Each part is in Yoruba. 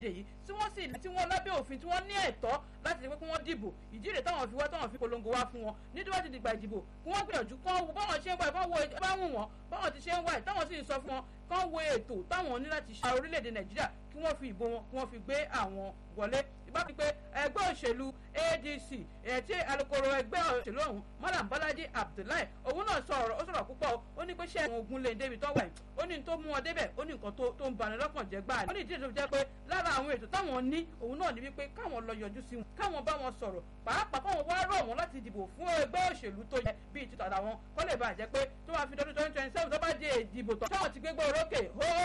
yìí tí wọ́n sì tí wọ́n lábẹ́ òfin tí wọ́n ní ẹ̀tọ́ láti pé kí wọ́n dìbò ìdí rẹ̀ táwọn fi wá táwọn fi polongo wá fún wọn nítorí wọ́n ti dìgbà ìdìbò kí wọ́n gbìyànjú kán wo báwọn ṣe ń wá ẹ̀ báwọn bá wù wọ́n báwọn ti ṣe ń wá ẹ̀ táwọn sì ń sọ fún wọn kán wo ètò táwọn ní láti ṣe orílẹ̀-èdè nàìjíríà kí wọ́n fi ìbò wọn kí wọ́n fi gbé àwọn wọlé ìbá fi pé ẹgbẹ́ òṣèlú adc ẹ̀tí alukoro ẹgbẹ́ òṣèlú ọ̀hún malam bọ́lájí abdullahi òun náà sọ ọ̀rọ̀ ó sọ̀rọ̀ púpọ̀ ó ní pé ṣé àwọn ogun lè débi tó wà yìí ó ní tó mú wọn débẹ̀ ó ní nǹkan tó ń bani lọ́kàn jẹ́ gbáà ó ní ìdílé tó fi jẹ́ pé lára àwọn ètò táwọn ní òun náà ní wípé káwọn lọ yọjú sí wọn káwọn bá wọn sọ̀rọ̀ pàápàá káwọn wá rọ̀ wọn láti dìbò fún ẹgbẹ́ òṣèlú tó yẹ bíi títà àwọn kọ́ lè bàjẹ́ pé tó máa fi dọ́dún twenty twenty seven tó bá di ìdìbò tán táwọn ti gbégbó orókè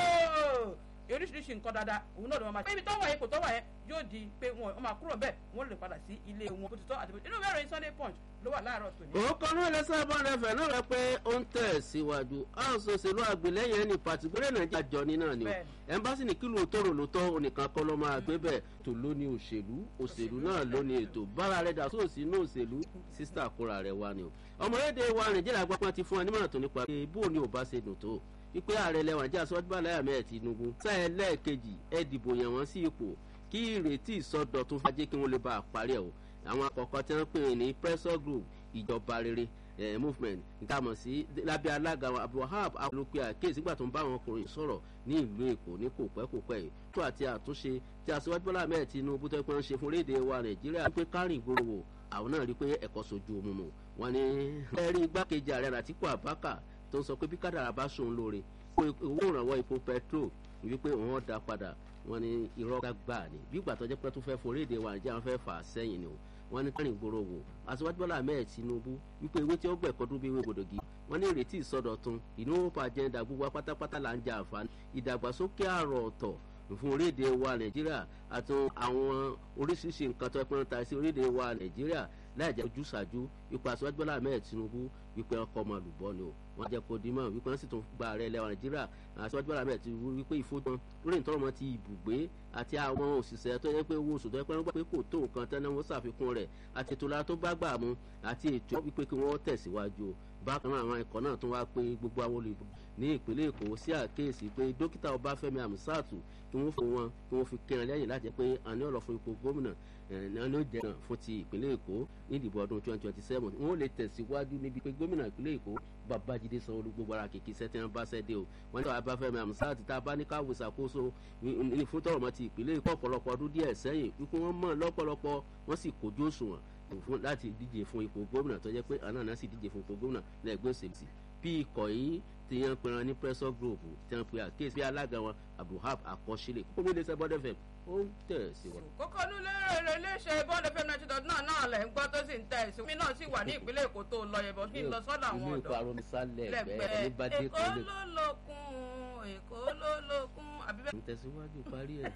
hóó oríṣiríṣi nǹkan dáadáa òun náà ló máa ṣe. ibi tó wà yẹn kò tó wà yẹn yóò di pé wọn máa kúrò bẹ́ẹ̀ wọ́n lè padà sí ilé wọn bó ti tọ́ àti bó ti inú mẹ́rin sunday punch ló wà láàárọ̀ tòní. òkò náà lè sábà rẹfẹ̀ náà rẹ pé ó ń tẹ̀ síwájú house òṣèlú àgbélẹ́yìn ẹni pàtì gbọ́dọ̀ nàìjíríà jọ ní náà ni o ẹ̀ńbásí ní kí lóòótọ́ rò lóòótọ́ onìkan kọ́ ló máa gbé bẹ́ẹ̀ tó ló ní òṣèlú òṣèlú náà ló ní ètò bára rẹ̀ dà sóòsì inú òṣèlú sísítà kóra rẹ̀ wá ni o ọmọlédè wa nàìjíríà gbọ́pọ́n ti fún wa nímọ̀ràn tó nípa pé bó ni ò bá ṣe dùn tó wípé ààrẹ lẹwọn jẹ aṣọ bá láyà mẹ́ẹ̀ tinubu sáyẹn lẹ́ẹ̀kejì ẹ dìbò yàn wọ́n sí ipò kí ìrètí ìsọdọ̀tún fàájẹ́ kí wọ́n lè bá a parí ẹ̀ o àwọn àkọ́kọ́ tí wọ́n pè ní pressure group ìjọba rere eh, movement ìtàmọ̀ sí lábẹ́ alága abdulhab alópin àkéèsí gbà tó ń bá àwọn ọkùnrin sọ̀rọ̀ ní ìlú èkó ní kò pẹ́ kò pẹ́ yìí tó àti àtúnṣe tí aṣíwájú bọ́lá mẹ́ẹ̀ tinubu tó pẹ́ ń ṣe fún orílẹ̀-èdè wa nàìjíríà pé kárìn ìgboro wò àwọn náà rí i pé ẹ̀kọ́ sojú omi mu wọn ni ẹ̀rí igbákejì ààrẹ àtìkú àbákà tó ń sọ pé bí kádàrà bá sòun lóore owó ìrànwọ́ epo petrol wípé òun dá padà wọn ni irọ́ gbà ní bí ìgbà tó jẹ́ pé tó fẹ́ forí èdè wa nàìjíríà wọn fẹ́ fà á sẹ́yìn ni o wọn ní kárìn ìgboro wò aṣíwájú bọ́lá ahmed tinubu wípé ewé tí ó gbẹ̀kọ́ dún bí ewé gbòdògì wọn ní ìrètí ìsọdọ̀tun ìnáwó agenda gbogbo pátápátá là ń jẹ àǹfààní ìdàgbàsókè àrò ọ̀tọ̀ fún orílẹ̀-èdè wa nàìjíríà àti àwọn oríṣiríṣi nǹkan tó ẹpẹ́ ń ta sí orílẹ̀-èdè wa nàìjíríà láì jẹ́ ojúṣàjú ipò aṣíwájú bọ́lá ahmed tinubu wípé ọkọ̀ ọmọ àlùbọ́ ni o wọ́n jẹ́ kó dimọ̀ wípé wọ́n sì tún gba ààrẹ ilẹ̀ wa nàìjíríà aṣíwájú bọ́lá ahmed tinubu wípé ìfowópamọ́ lórí ìtọ́rọ̀mọ́ ti ibùgbé àti àwọn òṣìṣẹ́ tó yẹ pé owó oṣù tó yẹ pé wọ́n gbà pé kò tó nǹkan tẹ́lẹ̀ wọ́n ṣàfikún rẹ̀ àti ètò ìlera tó bá gbà mú àti ètò wípé kí wọ́n tẹ̀síwájú o bákan náà àwọn ikọ̀ náà tún wá pé gbogbo àwọn olùdó ní ìpínlẹ̀ èkó sí àkéèsí pé dókítà ọbáfẹ́mi àmúsàtù kí wọ́n fún wọn kí wọ́n fi kẹrin lẹ́yìn láti jẹ́ pé àní ọ̀rọ̀ fún ipò gómìnà náà ló jẹ́ fún ti ìpínlẹ̀ èkó ní ìdìbò ọdún twenty twenty seven wọ́n lè tẹ̀síwájú níbi pé gómìnà ìpínlẹ̀ èkó babájídé sanwó-olú gbogbo ara kìkì sẹ́tì wọn bá sẹ́dé o wọ́n ní ọbáfẹ́mi àmúsàtù tá a bá ní káwé ṣàkóso ní fún tọrọmọ ti ìpínlẹ̀ èkó ọ̀pọ̀lọpọ̀ ọdún díẹ̀ sẹ́yìn wípé wọ́n mọ̀ lọ́pọ̀lọpọ̀ wọ́n sì kojú òṣùwọ̀n fún láti díje fún ipò gómìnà tó jẹ́ pé àná náà sì díje fún ipò gómìnà lẹ́gbẹ́ òṣèlú bí ikọ̀ yìí ti yan pinran ní pressure group tí wọ́n pe àkéésí bí alága wọn abdulhab akọ́sílẹ̀ kókó mi lè ṣe bọ́dẹ̀ fẹ́ ó ń tẹ̀ sí wọn. kókó ní lérò iléeṣẹ́ bọ́ọ̀lù fẹ́mi náà ti dọ̀dún náà náà lẹ̀ ń gbọ́ tó sì ń tẹ̀ sí mi náà sì wà ní ìpínlẹ̀ èkó tó lọ yẹ̀bọ̀ kí n lọ sọ́dọ̀ àwọn ilé ọ̀dọ́ ìkọ́ aromi sálẹ̀ bẹ́ẹ̀ ní bá dé èkó tó lè. ló lókun èkó ló lókun àbí bẹ́ẹ̀ ń tẹ̀síwájú parí ẹ̀.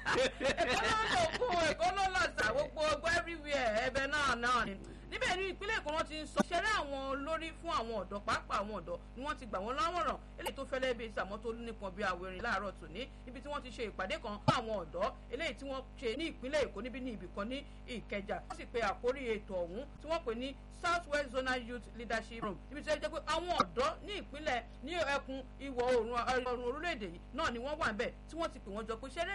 èkó ló lókun èkó ló lọ́sà gbogbo gbogbo everywhere ẹbẹ náà náà ni níbẹ̀ ní ìpínlẹ̀ èkó wọn ti ń sọ ṣẹlẹ̀ àwọn olórí fún àwọn ọ̀dọ́ pàápàá àwọn ọ̀dọ́ ni wọ́n ti gbà wọ́n láwọ̀ràn eléyìí tó fẹ́lẹ́ bíi sàmọ́ tó nípọn bíi àwẹ̀rìn láàárọ̀ tòní níbi tí wọ́n ti ṣe ìpàdé kan fún àwọn ọ̀dọ́ eléyìí tí wọ́n ṣe ní ìpínlẹ̀ èkó níbi ní ibì kan ní ìkẹjà wọ́n sì pe àkórí ètò ọ̀hún tí wọ́n pè ní south west zonal youth leadership room níbi tí wọ́n jẹ́ pé àwọn ọ̀dọ́ ní ìpínlẹ̀ ní ẹkùn ìwọ̀ oòrùn orílẹ̀-èdè yìí náà ni wọ́n wà ń bẹ̀ tí wọ́n ti pè wọ́n jọ pé ṣẹ́rẹ́